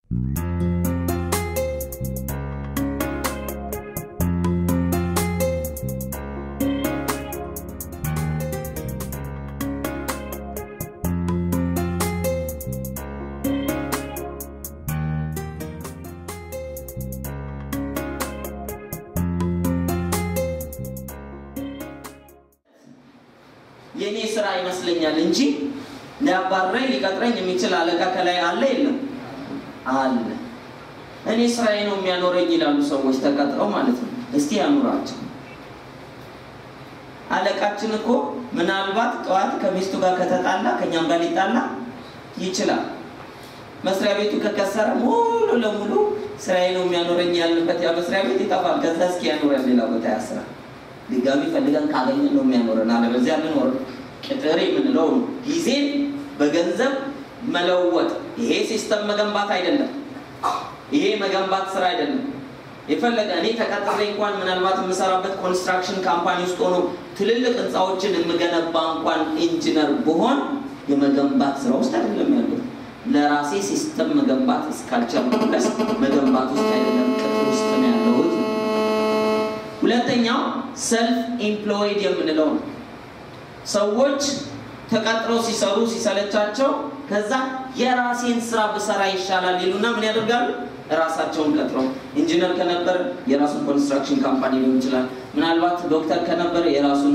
የእኔ ስራ ይመስለኛል እንጂ ሊያባረኝ ሊቀጥረኝ የሚችል አለቃ ከላይ አለ የለም? አለ። እኔ ስራዬ ነው የሚያኖረኝ ይላሉ ሰዎች ተቀጥረው ማለት ነው። እስቲ ያኑራቸው። አለቃችን እኮ ምናልባት ጠዋት ከሚስቱ ጋር ከተጣላ ከኛም ጋር ሊጣላ ይችላል። መስሪያ ቤቱ ከከሰረ ሙሉ ለሙሉ ስራዬ ነው የሚያኖረኝ ያልንበት ያ መስሪያ ቤት ይጠፋል። ከዛ እስኪ ያኖረን ሌላ ቦታ ያስራል። ድጋሚ ፈልገን ካገኘን ነው የሚያኖረን፣ አለበዚያ ልኖር። ቅጥር የምንለው ነው ጊዜን በገንዘብ መለወጥ። ይሄ ሲስተም መገንባት አይደለም። ይሄ መገንባት ስራ አይደለም። የፈለገ እኔ ተቀጥሬ እንኳን ምናልባት የምሰራበት ኮንስትራክሽን ካምፓኒ ውስጥ ሆኖ ትልልቅ ህንፃዎችን የምገነባ እንኳን ኢንጂነር ብሆን የመገንባት ስራ ውስጥ አይደለም ያሉት። ለራሴ ሲስተም መገንባት እስካልቻልኩ ድረስ መገንባት ውስጥ አይደለም፣ ቅጥር ውስጥ ነው ያለሁት። ሁለተኛው ሰልፍ ኢምፕሎይድ የምንለው ነው። ሰዎች ተቀጥረው ሲሰሩ ሲሰለቻቸው ከዛ የራሴን ስራ ብሰራ ይሻላል ይሉና ምን ያደርጋሉ? ራሳቸውን ቀጥረው ኢንጂነር ከነበረ የራሱን ኮንስትራክሽን ካምፓኒ ሊሆን ይችላል። ምናልባት ዶክተር ከነበረ የራሱን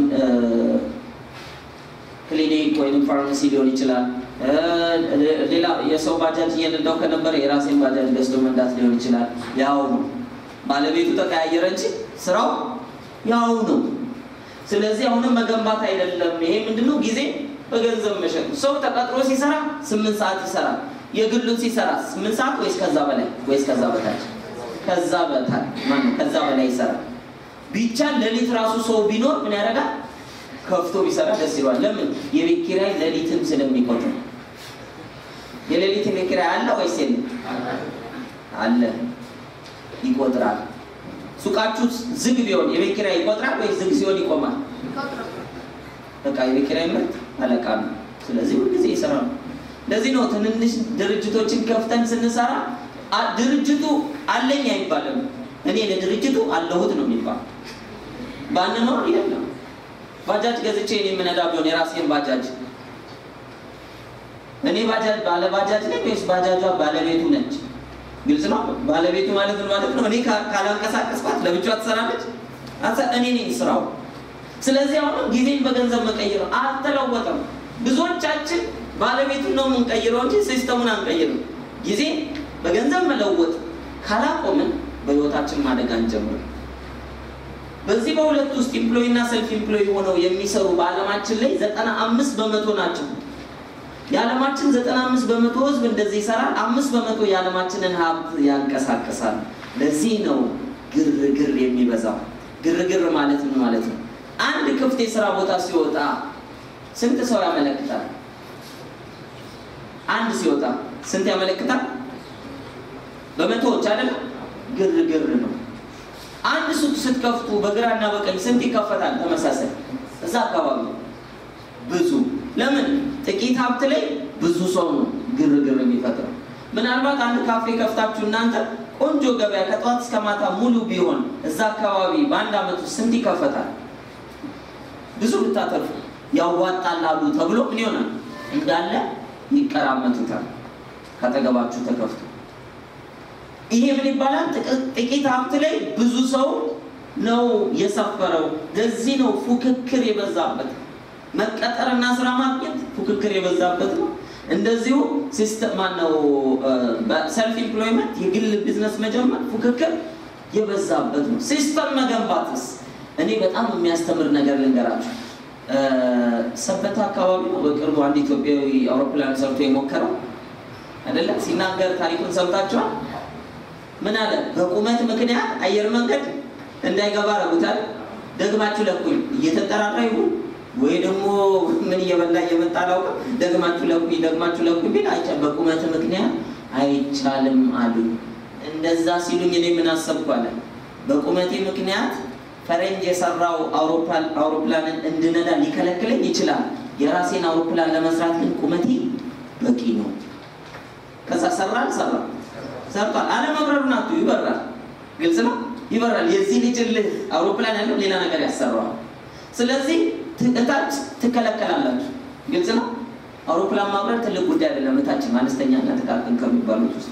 ክሊኒክ ወይም ፋርማሲ ሊሆን ይችላል። ሌላ የሰው ባጃጅ እየነዳው ከነበረ የራሴን ባጃጅ ገዝቶ መንዳት ሊሆን ይችላል። ያው ነው። ባለቤቱ ተቀያየረ እንጂ ስራው ያው ነው። ስለዚህ አሁንም መገንባት አይደለም። ይሄ ምንድነው? ጊዜ በገንዘብ መሸጥ። ሰው ተቀጥሮ ሲሰራ ስምንት ሰዓት ይሰራል። የግሉን ሲሰራ ስምንት ሰዓት ወይስ ከዛ በላይ ወይስ ከዛ በታች? ከዛ በታች ማነው? ከዛ በላይ ይሰራል። ቢቻል ሌሊት ራሱ ሰው ቢኖር ምን ያደርጋል? ከፍቶ ቢሰራ ደስ ይለዋል። ለምን? የቤት ኪራይ ሌሊትም ስለሚቆጥር። የሌሊት የቤት ኪራይ አለ ወይስ የለም? አለ፣ ይቆጥራል። ሱቃችሁ ዝግ ቢሆን የቤት ኪራይ ይቆጥራል ወይስ ዝግ ሲሆን ይቆማል? በቃ የቤት ኪራይ ምርት አለቃ ነው። ስለዚህ ሁልጊዜ ይሰራሉ። ለዚህ ነው ትንንሽ ድርጅቶችን ከፍተን ስንሰራ ድርጅቱ አለኝ አይባልም። እኔ ለድርጅቱ አለሁት ነው የሚባል። ባንኖር የለም። ባጃጅ ገዝቼ እኔ የምነዳ ቢሆን የራሴን ባጃጅ እኔ ባጃጅ ባለ ባጃጅ ነኝ ወይስ ባጃጇ ባለቤቱ ነች? ግልጽ ነው። ባለቤቱ ማለት ምን ማለት ነው? እኔ ካላንቀሳቀስኳት ለብቻዋ ትሰራለች። እኔ ነኝ ስራው። ስለዚህ አሁንም ጊዜን በገንዘብ መቀየር አልተለወጠም። ብዙዎቻችን ባለቤቱን ነው የምንቀይረው እንጂ ሲስተሙን አንቀይርም። ጊዜ በገንዘብ መለወጥ ካላቆምን በህይወታችን ማደግ አንጀምርም። በዚህ በሁለት ውስጥ ኢምፕሎይ እና ሰልፍ ኢምፕሎይ ሆነው የሚሰሩ በዓለማችን ላይ ዘጠና አምስት በመቶ ናቸው። የዓለማችን ዘጠና አምስት በመቶ ህዝብ እንደዚህ ይሰራል። አምስት በመቶ የዓለማችንን ሀብት ያንቀሳቅሳል። ለዚህ ነው ግርግር የሚበዛው። ግርግር ማለት ምን ማለት ነው? አንድ ክፍት የስራ ቦታ ሲወጣ ስንት ሰው ያመለክታል? አንድ ሲወጣ ስንት ያመለክታል? በመቶዎች አይደለም። ግርግር ነው። አንድ ሱቅ ስትከፍቱ በግራና በቀኝ ስንት ይከፈታል? ተመሳሳይ እዛ አካባቢ ብዙ። ለምን? ጥቂት ሀብት ላይ ብዙ ሰው ነው ግርግር የሚፈጥረው። ምናልባት አንድ ካፌ ከፍታችሁ እናንተ ቆንጆ ገበያ ከጠዋት እስከ ማታ ሙሉ ቢሆን እዛ አካባቢ በአንድ አመት ውስጥ ስንት ይከፈታል? ብዙ ብታተርፉ ያዋጣላሉ ተብሎ ምን ይሆናል? እንዳለ ይቀራመቱታል ካጠገባችሁ ተከፍቶ። ይሄ ምን ይባላል? ጥቂት ሀብት ላይ ብዙ ሰው ነው የሰፈረው። ለዚህ ነው ፉክክር የበዛበት። መቀጠርና ስራ ማግኘት ፉክክር የበዛበት ነው። እንደዚሁ ሲስተም ማነው ሰልፍ ኢምፕሎይመንት የግል ቢዝነስ መጀመር ፉክክር የበዛበት ነው። ሲስተም መገንባትስ እኔ በጣም የሚያስተምር ነገር ልንገራችሁ። ሰበታ አካባቢ ነው በቅርቡ አንድ ኢትዮጵያዊ አውሮፕላን ሰርቶ የሞከረው አይደለም። ሲናገር ታሪኩን ሰምታችኋል። ምን አለ? በቁመት ምክንያት አየር መንገድ እንዳይገባ ረጉታል። ደግማችሁ ለኩኝ እየተጠራራ ይሁን ወይ ደግሞ ምን እየበላ እየመጣ አላውቅም። ደግማችሁ ለኩኝ ደግማችሁ ለኩኝ ቢል አይቻ በቁመት ምክንያት አይቻልም አሉ። እንደዛ ሲሉኝ እኔ ምን አሰብኩ አለ በቁመቴ ምክንያት ፈረንጅ የሰራው አውሮፕላንን እንድነዳ ሊከለክለኝ ይችላል። የራሴን አውሮፕላን ለመስራት ግን ቁመቴ በቂ ነው። ከዛ ሰራ አልሰራ ሰርቷል። አለመብረሩን አቱ ይበራል። ግልጽ ነው፣ ይበራል። የዚህ ልጅ ልህ አውሮፕላን ያለው ሌላ ነገር ያሰራዋል። ስለዚህ እታች ትከለከላላችሁ። ግልጽ ነው። አውሮፕላን ማብረር ትልቅ ጉዳይ አይደለም። እታችን አነስተኛና ጥቃቅን ከሚባሉት ውስጥ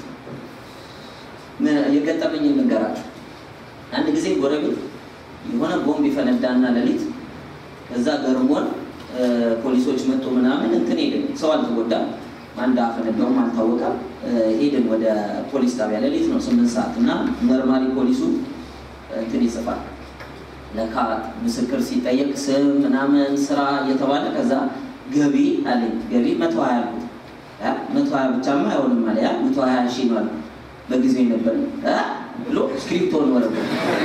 የገጠመኝ ልንገራችሁ። አንድ ጊዜ ጎረቤት የሆነ ቦምብ ይፈነዳና ሌሊት ከዛ ገርሞን ፖሊሶች መጡ ምናምን እንትን ሄድን። ሰው አልተጎዳም። አንድ አፈነዳውም አልታወቀም። ሄድን ወደ ፖሊስ ጣቢያ ሌሊት ነው ስምንት ሰዓት እና መርማሪ ፖሊሱ እንትን ይጽፋል። ለካ ምስክር ሲጠየቅ ስም ምናምን ስራ እየተባለ ከዛ ገቢ አለኝ ገቢ መቶ ሀያ አልኩት። መቶ ሀያ ብቻማ አይሆንም አለ። ያ መቶ ሀያ ሺህ ነው አለ። በጊዜው ነበር ብሎ ስክሪፕቶን ወረደ።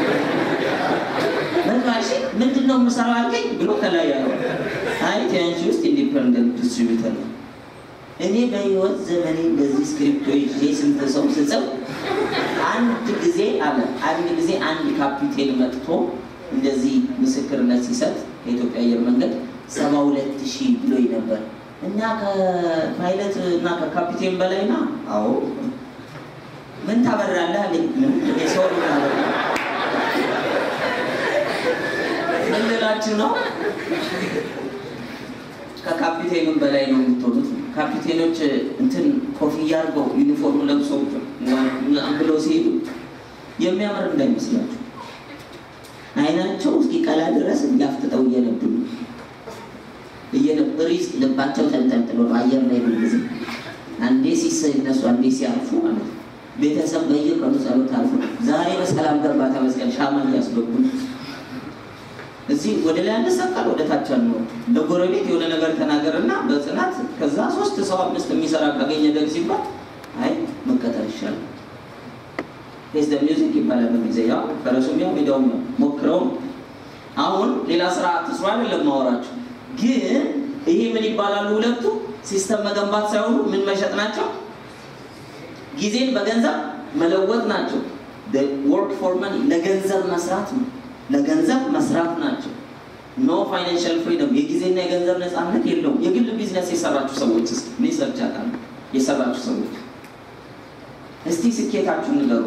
መቶ ሀያ ሺህ ምንድን ነው የምሰራው አልከኝ ብሎ ከላይ ያለው አይ ቲያንቺ ውስጥ ኢንዲፐንደንት ዲስትሪቢዩተር ነው። እኔ በህይወት ዘመኔ እንደዚህ ስክሪፕቶ ይዤ ስንት ሰው ስጽፍ አንድ ጊዜ አለ አንድ ጊዜ አንድ ካፒቴን መጥቶ እንደዚህ ምስክርነት ሲሰጥ ከኢትዮጵያ አየር መንገድ ሰባ ሁለት ሺህ ብሎኝ ነበር እና ከፓይለት እና ከካፒቴን በላይ ና አዎ ምን ታበራለህ አለኝ ሰው ምን ልላችሁ ነው ከካፒቴኑም በላይ ነው የምትሆኑት ካፒቴኖች እንትን ኮፍያ አድርገው ዩኒፎርም ለብሰው ብለው ሲሄዱ የሚያምር እንዳይመስላችሁ አይናቸው እስኪ ቀላ ድረስ እንዲያፍጥጠው እየነዱ እየነብሪስ ልባቸው ተንጠልጥሎ አየር ላይ ጊዜ አንዴ ሲነሱ አንዴ ሲያርፉ ማለት ነው። ቤተሰብ በየቀኑ ጸሎት አልፎ ዛሬ በሰላም ገባ ተመስገን ሻማ እያስገቡ እዚህ ወደ ላይ አንሰቀል ወደ ታች አንወር። ለጎረቤት የሆነ ነገር ተናገርና በጽናት ከዛ ሶስት ሰው አምስት የሚሰራ ካገኘ ደግ ሲባል አይ መቀጠር ይሻላል። ፌስ ደ ሚውዚክ ይባላል በጊዜ ያው ፈረሱም ያው ሜዳውም ነው ሞክረው አሁን ሌላ ስራ አትስሩ አይደለም ማወራችሁ ግን ይሄ ምን ይባላሉ ሁለቱ ሲስተም መገንባት ሳይሆኑ ምን መሸጥ ናቸው ጊዜን በገንዘብ መለወጥ ናቸው ወርክ ፎር መኒ ለገንዘብ መስራት ነው ለገንዘብ መስራት ናቸው ኖ ፋይናንሻል ፍሪደም የጊዜና የገንዘብ ነፃነት የለውም የግል ቢዝነስ የሰራችሁ ሰዎች ስ ሪሰርች ያውቃሉ የሰራችሁ ሰዎች እስቲ ስኬታችሁን ንገሩ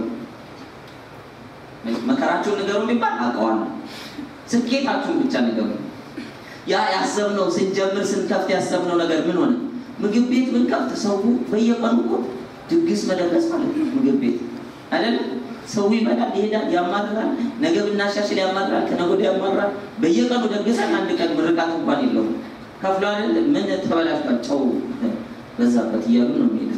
መከራችሁን ንገሩ የሚባል አውቀዋለሁ ስኬታችሁን ብቻ ንገሩ ያ ያሰብነው ስንጀምር ስንከፍት ያሰብነው ነገር ምን ሆነ ምግብ ቤት ብንከፍት ሰው በየቀኑ እኮ ድግስ መደገስ ማለት ነው ምግብ ቤት አይደለም ሰው ይመጣል ይሄዳል ያማራል ነገ ብናሻሽል ያማራል ከነገ ወዲያ ያማራል በየቀኑ ደግሰን አንድ ቀን ምርቃት እንኳን የለውም ከፍሎ አይደል ምን ተበላሽቷል ጨው በዛበት እያሉ ነው የሚሄዱት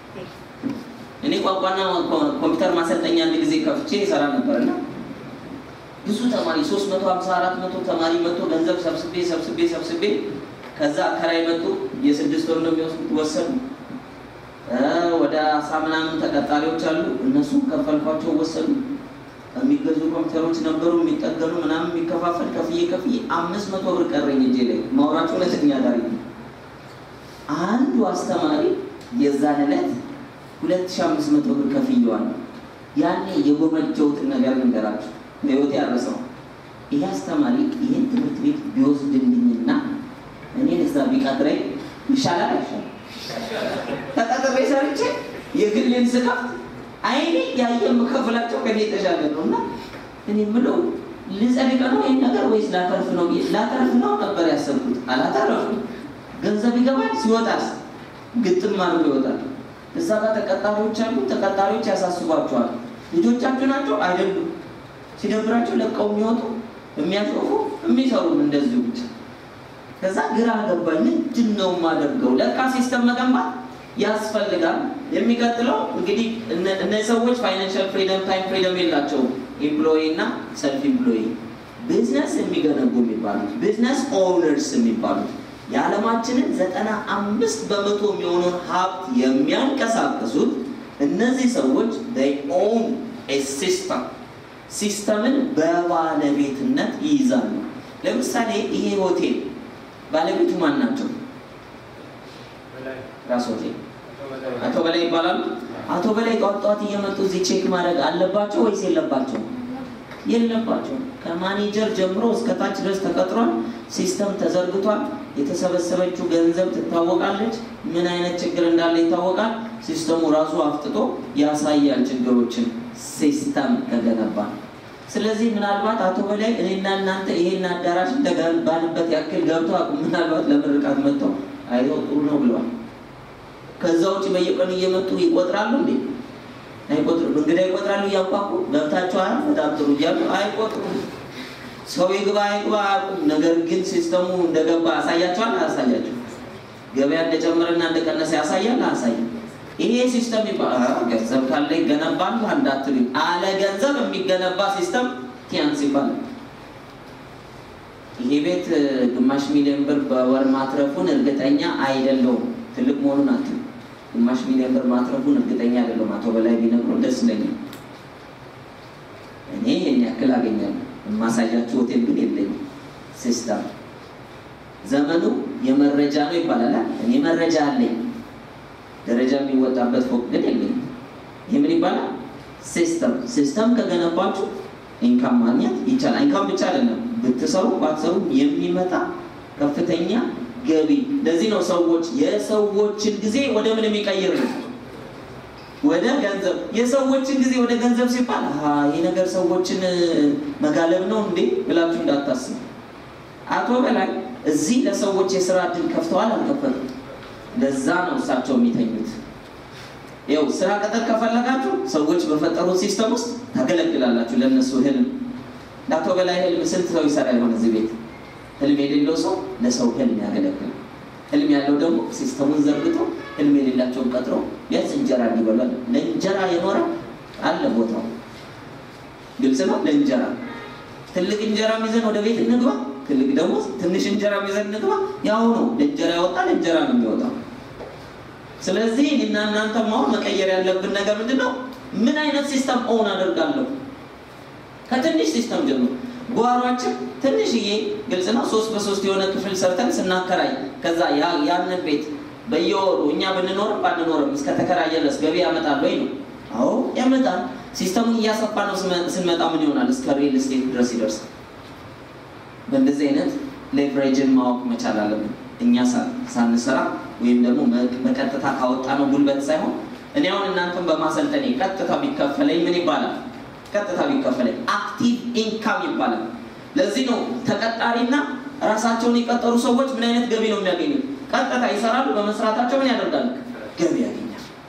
እኔ ቋንቋና ኮምፒውተር ማሰልጠኛ አንድ ጊዜ ከፍቼ ይሰራ ነበርና ብዙ ተማሪ 350 400 ተማሪ መጥቶ ገንዘብ ሰብስቤ ሰብስቤ ሰብስቤ ከዛ አከራይ መጡ የስድስት ወር ነው የሚወስዱት ወሰዱ ወደ አስራ ምናምን ተቀጣሪዎች አሉ እነሱ ከፈልኳቸው ወሰዱ የሚገዙ ኮምፒውተሮች ነበሩ የሚጠገኑ ምናምን የሚከፋፈል ከፍዬ ከፍዬ አምስት መቶ ብር ቀረኝ እጄ ላይ ማውራቸው እውነተኛ ታሪክ ነው አንዱ አስተማሪ የዛን ዕለት ሁለት ሺህ አምስት መቶ ብር ከፍየዋል ያኔ የጎመጀሁትን ነገር ልንገራችሁ በህይወት ያረሰው ይህ አስተማሪ ይህን ትምህርት ቤት ቢወስድልኝና እኔን እዛ ቢቀጥረኝ ይሻላል አይሻል ተቀጥሬ ሰርቼ የግሌን ስከፍት አይኔ ያየ የምከፍላቸው ከኔ የተሻለ ነው እና እኔ ምለው ልጸድቅ ነው ይህን ነገር ወይስ ላተርፍ ነው ላተርፍ ነው ነበር ያሰብኩት አላተረፉ ገንዘብ ይገባል ሲወጣስ ግጥም አድርጎ ይወጣል እዛ ጋር ተቀጣሪዎች አሉ ተቀጣሪዎች ያሳስቧቸዋል ልጆቻችሁ ናቸው አይደሉም ሲደብራቸው ለቀው የሚወጡ የሚያሾፉ የሚሰሩም እንደዚሁ ብቻ ከዛ ግራ ገባኝ ምንድን ነው የማደርገው ለካ ሲስተም መገንባት ያስፈልጋል የሚቀጥለው እንግዲህ እነዚህ ሰዎች ፋይናንሻል ፍሪደም ታይም ፍሪደም የላቸውም ኤምፕሎይ እና ሰልፍ ኤምፕሎይ ቢዝነስ የሚገነቡ የሚባሉት ቢዝነስ ኦውነርስ የሚባሉት የዓለማችንን ዘጠና አምስት በመቶ የሚሆነውን ሀብት የሚያንቀሳቅሱት እነዚህ ሰዎች ኦውን ሲስተም ሲስተምን በባለቤትነት ይይዛሉ ለምሳሌ ይሄ ሆቴል ባለቤቱ ማን ናቸው ራስ ሆቴል አቶ በላይ ይባላሉ አቶ በላይ ጠዋት ጠዋት እየመጡ እዚህ ቼክ ማድረግ አለባቸው ወይስ የለባቸው የለባቸው ከማኔጀር ጀምሮ እስከ ታች ድረስ ተቀጥሯል ሲስተም ተዘርግቷል የተሰበሰበችው ገንዘብ ትታወቃለች ምን አይነት ችግር እንዳለ ይታወቃል ሲስተሙ ራሱ አፍጥጦ ያሳያል ችግሮችን ሲስተም ከገነባ። ስለዚህ ምናልባት አቶ በላይ እኔና እናንተ ይሄን አዳራሽ እንደገነባንበት ያክል ገብተው አቁም ምናልባት ለምርቃት መጥተው አይተው ጥሩ ነው ብለዋል። ከዛ ውጭ በየቀኑ እየመጡ ይቆጥራሉ እንዴ? አይቆጥሩም። እንግዳ ይቆጥራሉ እያንኳኩ ገብታችኋል፣ በጣም ጥሩ እያሉ አይቆጥሩም። ሰው ይግባ አይግባ አያውቁም። ነገር ግን ሲስተሙ እንደገባ ያሳያቸዋል፣ አያሳያቸው? ገበያ እንደጨመረና እንደቀነሰ ያሳያል፣ አያሳይም? ይሄ ሲስተም ይባላል። ገንዘብ ካለ ይገነባል እንዳትሉ፣ አለ ገንዘብ የሚገነባ ሲስተም ቲያንስ ይባላል። ይሄ ቤት ግማሽ ሚሊዮን ብር በወር ማትረፉን እርግጠኛ አይደለውም። ትልቅ መሆኑን አትሉ። ግማሽ ሚሊዮን ብር ማትረፉን እርግጠኛ አይደለሁም። አቶ በላይ ቢነግሩ ደስ ይለኛል። እኔ ይህን ያክል አገኛለሁ። የማሳያችሁ ሆቴል ግን የለኝም። ሲስተም ዘመኑ የመረጃ ነው ይባላል። እኔ መረጃ አለኝ፣ ደረጃ የሚወጣበት ፎቅ ግን የለኝም። ይህ ምን ይባላል? ሲስተም። ሲስተም ከገነባችሁ ኢንካም ማግኘት ይቻላል። ኢንካም ብቻ አይደለም፣ ብትሰሩ ባትሰሩ የሚመጣ ከፍተኛ ገቢ። ለዚህ ነው ሰዎች የሰዎችን ጊዜ ወደ ምን የሚቀይር ነው? ወደ ገንዘብ። የሰዎችን ጊዜ ወደ ገንዘብ ሲባል ይህ ነገር ሰዎችን መጋለብ ነው እንዴ ብላችሁ እንዳታስቡ። አቶ በላይ እዚህ ለሰዎች የስራ እድል ከፍተዋል አልከፈቱም? ለዛ ነው እሳቸው የሚተኙት። ይኸው ስራ ቅጥር ከፈለጋችሁ ሰዎች በፈጠሩት ሲስተም ውስጥ ታገለግላላችሁ። ለእነሱ ህልም ለአቶ በላይ ህልም ስንት ሰው ይሰራ ይሆን እዚህ ቤት? ህልም የሌለው ሰው ለሰው ህልም ያገለግላል። ህልም ያለው ደግሞ ሲስተሙን ዘርግቶ ህልም የሌላቸውን ቀጥሮ ቢያንስ እንጀራ እንዲበላል። ለእንጀራ የኖረ አለ ቦታው ግልጽ ነው። ለእንጀራ ትልቅ እንጀራ ይዘን ወደ ቤት እንግባ፣ ትልቅ ደግሞ ትንሽ እንጀራ ይዘን እንግባ። ያው ነው። ለእንጀራ ያወጣ ለእንጀራ ነው የሚወጣው። ስለዚህ እኔና እናንተ ማሆን መቀየር ያለብን ነገር ምንድን ነው? ምን አይነት ሲስተም ኦን አደርጋለሁ? ከትንሽ ሲስተም ጀምሮ ጓሯችን ትንሽዬ ግልጽ ነው። ሶስት በሶስት የሆነ ክፍል ሰርተን ስናከራይ ከዛ ያንን ቤት በየወሩ እኛ ብንኖርም ባንኖርም እስከ ተከራየ ድረስ ገቢ ያመጣል ወይ ነው? አዎ ያመጣል። ሲስተሙን እያሰፋ ነው ስንመጣ ምን ይሆናል? እስከ ሪል ስቴት ድረስ ይደርሳል። በእንደዚህ አይነት ሌቨሬጅን ማወቅ መቻል አለብን። እኛ ሳንሰራ ወይም ደግሞ በቀጥታ ካወጣ ነው ጉልበት ሳይሆን እኔ አሁን እናንተን በማሰልጠኔ ቀጥታ ቢከፈለኝ ምን ይባላል? ቀጥታ ቢከፈለኝ አክቲቭ ኢንካም ይባላል። ለዚህ ነው ተቀጣሪና ራሳቸውን የቀጠሩ ሰዎች ምን አይነት ገቢ ነው የሚያገኙት? ቀጥታ ይሰራሉ። በመስራታቸው ምን ያደርጋሉ? ገቢ ያገኛል።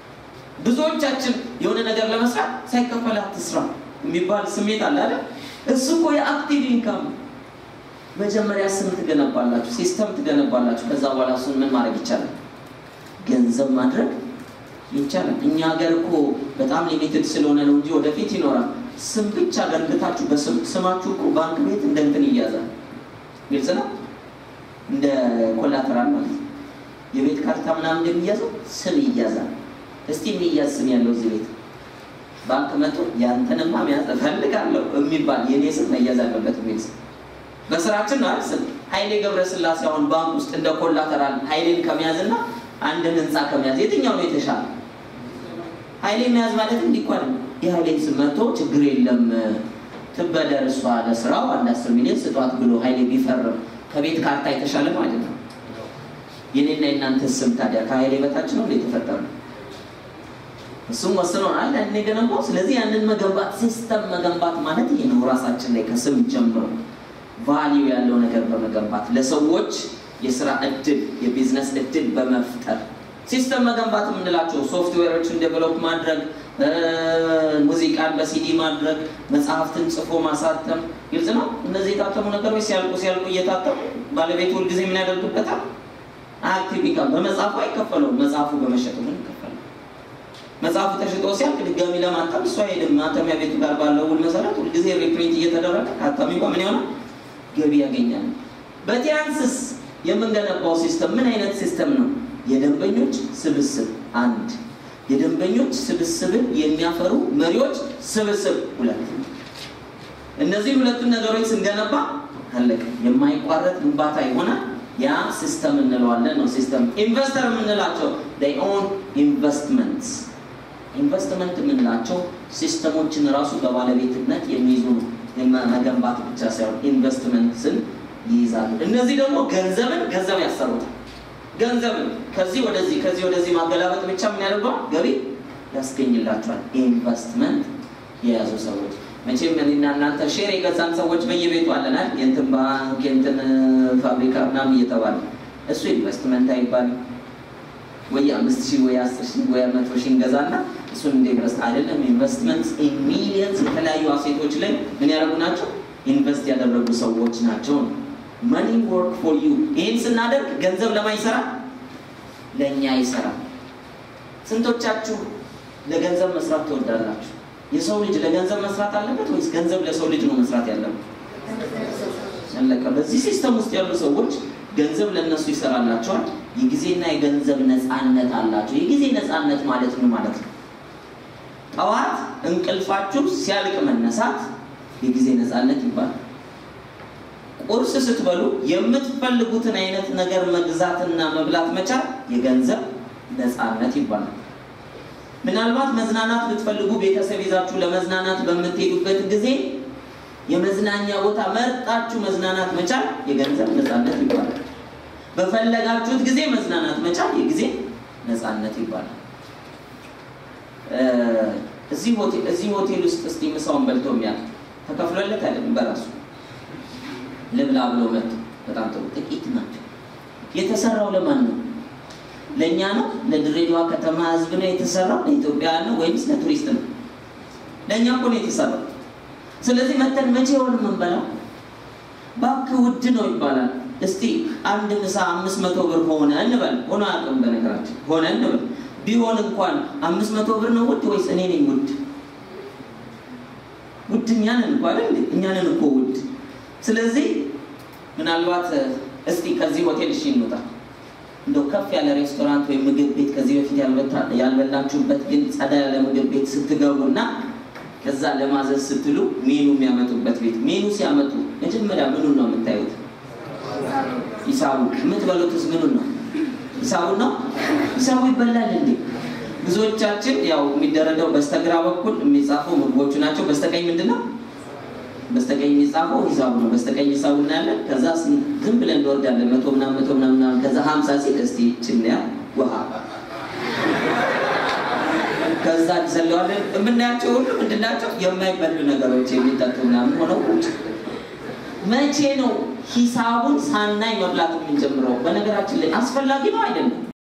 ብዙዎቻችን የሆነ ነገር ለመስራት ሳይከፈል አትስራ የሚባል ስሜት አለ አይደል? እሱ እኮ የአክቲቭ ኢንካም ነው። መጀመሪያ ስም ትገነባላችሁ፣ ሲስተም ትገነባላችሁ። ከዛ በኋላ እሱን ምን ማድረግ ይቻላል? ገንዘብ ማድረግ ይቻላል። እኛ ሀገር እኮ በጣም ሊሚትድ ስለሆነ ነው እንጂ ወደፊት ይኖራል። ስም ብቻ ገንብታችሁ በስማችሁ እኮ ባንክ ቤት እንደ እንትን ይያዛል። ግልጽ ነው። እንደ ኮላተራል ማለት ነው። የቤት ካርታ ምናምን እንደሚያዘው ስም ይያዛል። እስቲ የሚያዝ ስም ያለው እዚህ ቤት ባንክ መጥቶ ያንተንማ መያዝ እፈልጋለሁ የሚባል የኔ ስም መያዝ አለበት የሚል ስም በስራችን ነው አይደል? ስም ኃይሌ ገብረስላሴ አሁን ባንክ ውስጥ እንደ ኮላተራል ኃይሌን ከመያዝና አንድን ህንፃ ከመያዝ የትኛው ነው የተሻለ? ኃይሌ መያዝ ማለት እንዲኳል የኃይሌን ስም መጥቶ ችግር የለም ትበደር እሷ ለስራው አንድ አስር ሚሊዮን ስጧት ብሎ ኃይሌ ቢፈርም ከቤት ካርታ የተሻለ ማለት ነው። የኔና የእናንተ ስም ታዲያ ከኃይሌ በታች ነው እንደ የተፈጠረ እሱም ወስኖናል ያንን የገነባው። ስለዚህ ያንን መገንባት ሲስተም መገንባት ማለት ይሄ ነው። ራሳችን ላይ ከስም ጀምሮ ቫሊዩ ያለው ነገር በመገንባት ለሰዎች የስራ እድል የቢዝነስ እድል በመፍጠር ሲስተም መገንባት የምንላቸው ሶፍትዌሮችን ዴቨሎፕ ማድረግ፣ ሙዚቃን በሲዲ ማድረግ፣ መጽሐፍትን ጽፎ ማሳተም፣ ግልጽ ነው። እነዚህ የታተሙ ነገሮች ሲያልቁ ሲያልቁ እየታተሙ ባለቤቱ ሁልጊዜ ምን ያደርጉበታል? አክቲቭ ኢንካም። በመጽሐፉ አይከፈለውም፣ መጽሐፉ በመሸጡ ግን ይከፈላል። መጽሐፉ ተሽጦ ሲያልቅ ድጋሚ ለማተም እሱ አይሄድም። ማተሚያ ቤቱ ጋር ባለው ውል መሰረት ሁልጊዜ ሪፕሪንት እየተደረገ አታሚ እንኳ ምን ይሆናል? ገቢ ያገኛል። በቲያንስስ የምንገነባው ሲስተም ምን አይነት ሲስተም ነው? የደንበኞች ስብስብ አንድ፣ የደንበኞች ስብስብን የሚያፈሩ መሪዎች ስብስብ ሁለት። እነዚህ ሁለቱን ነገሮች ስንገነባ አለቀ። የማይቋረጥ ግንባታ ይሆናል። ያ ሲስተም እንለዋለን ነው። ሲስተም ኢንቨስተር የምንላቸው ኦን ኢንቨስትመንት ኢንቨስትመንት የምንላቸው ሲስተሞችን ራሱ በባለቤትነት የሚይዙ ነው። መገንባት ብቻ ሳይሆን ኢንቨስትመንትን ይይዛሉ። እነዚህ ደግሞ ገንዘብን ገንዘብ ያሰሩታል። ገንዘብ ከዚህ ወደዚህ ከዚህ ወደዚህ ማገላበጥ ብቻ ምን ያደርገዋል? ገቢ ያስገኝላቸዋል። ኢንቨስትመንት የያዙ ሰዎች መቼም እኔና እናንተ ሼር የገዛን ሰዎች በየቤቱ አለናል። የእንትን ባንክ የእንትን ፋብሪካ ምናምን እየተባለ እሱ ኢንቨስትመንት አይባልም። ወይ አምስት ሺህ ወይ አስር ሺህ ወይ መቶ ሺህ እንገዛና እሱን እንደ ኢንቨስት አይደለም። ኢንቨስትመንት ኢን ሚሊየንስ የተለያዩ አሴቶች ላይ ምን ያደርጉ ናቸው? ኢንቨስት ያደረጉ ሰዎች ናቸው። መኒ ወርክ ፎር ዩ። ይህን ስናደርግ ገንዘብ ለማን ይሰራል? ለእኛ ይሰራል። ስንቶቻችሁ ለገንዘብ መስራት ትወዳላችሁ? የሰው ልጅ ለገንዘብ መስራት አለበት ወይስ ገንዘብ ለሰው ልጅ ነው መስራት ያለበት? አለቀ። በዚህ ሲስተም ውስጥ ያሉ ሰዎች ገንዘብ ለእነሱ ይሰራላቸዋል። የጊዜና የገንዘብ ነፃነት አላቸው። የጊዜ ነፃነት ማለት ምን ማለት ነው? ጠዋት እንቅልፋችሁ ሲያልቅ መነሳት የጊዜ ነፃነት ይባላል። ቁርስ ስትበሉ የምትፈልጉትን አይነት ነገር መግዛትና መብላት መቻል የገንዘብ ነፃነት ይባላል። ምናልባት መዝናናት ብትፈልጉ ቤተሰብ ይዛችሁ ለመዝናናት በምትሄዱበት ጊዜ የመዝናኛ ቦታ መርጣችሁ መዝናናት መቻል የገንዘብ ነፃነት ይባላል። በፈለጋችሁት ጊዜ መዝናናት መቻል የጊዜ ነፃነት ይባላል። እዚህ ሆቴል ውስጥ እስቲ ምሳውን በልቶ የሚያል ተከፍሎለት አይደለም፣ በራሱ ልብላ ብሎ መጥቶ በጣም ጥሩ ጥቂት ናቸው። የተሰራው ለማን ነው? ለእኛ ነው? ለድሬዳዋ ከተማ ህዝብ ነው የተሰራው? ለኢትዮጵያውያን ነው ወይምስ ለቱሪስት ነው? ለእኛ እኮ ነው የተሰራው። ስለዚህ መተን መቼ የሆን የምንበላው? እባክህ ውድ ነው ይባላል። እስቲ አንድ ምሳ አምስት መቶ ብር ሆነ እንበል። ሆኖ አያውቅም በነገራችን ሆነ እንበል። ቢሆን እንኳን አምስት መቶ ብር ነው ውድ ወይስ እኔ ነኝ ውድ? ውድ እኛ ነን እኮ አይደል? እኛ ነን እኮ ውድ። ስለዚህ ምናልባት እስቲ ከዚህ ሆቴል እሺ እንውጣ እንደው ከፍ ያለ ሬስቶራንት ወይም ምግብ ቤት ከዚህ በፊት ያልበላችሁበት ግን ጸዳ ያለ ምግብ ቤት ስትገቡና ከዛ ለማዘዝ ስትሉ ሜኑ የሚያመጡበት ቤት ሜኑ ሲያመጡ መጀመሪያ ምኑን ነው የምታዩት? ሂሳቡ። የምትበሉትስ ምኑን ነው? ሂሳቡን ነው። ሂሳቡ ይበላል እንዴ? ብዙዎቻችን ያው የሚደረገው በስተግራ በኩል የሚጻፈው ምግቦቹ ናቸው። በስተቀኝ ምንድን ነው? በስተቀኝ የሚጻፈው ሂሳቡ ነው። በስተቀኝ ሂሳቡ እናያለን። ከዛ ዝም ብለን እንወርዳለን። መቶ ምናምን መቶ ምናምን ከዛ ሀምሳ ሲል እስቲ ችንያ ውሃ ከዛ እንዘለዋለን። የምናያቸው ሁሉ ምንድናቸው? የማይበሉ ነገሮች የሚጠጡ ምናምን ሆነው ቁጭ። መቼ ነው ሂሳቡን ሳናይ መብላት የምንጀምረው? በነገራችን ላይ አስፈላጊ ነው አይደለም?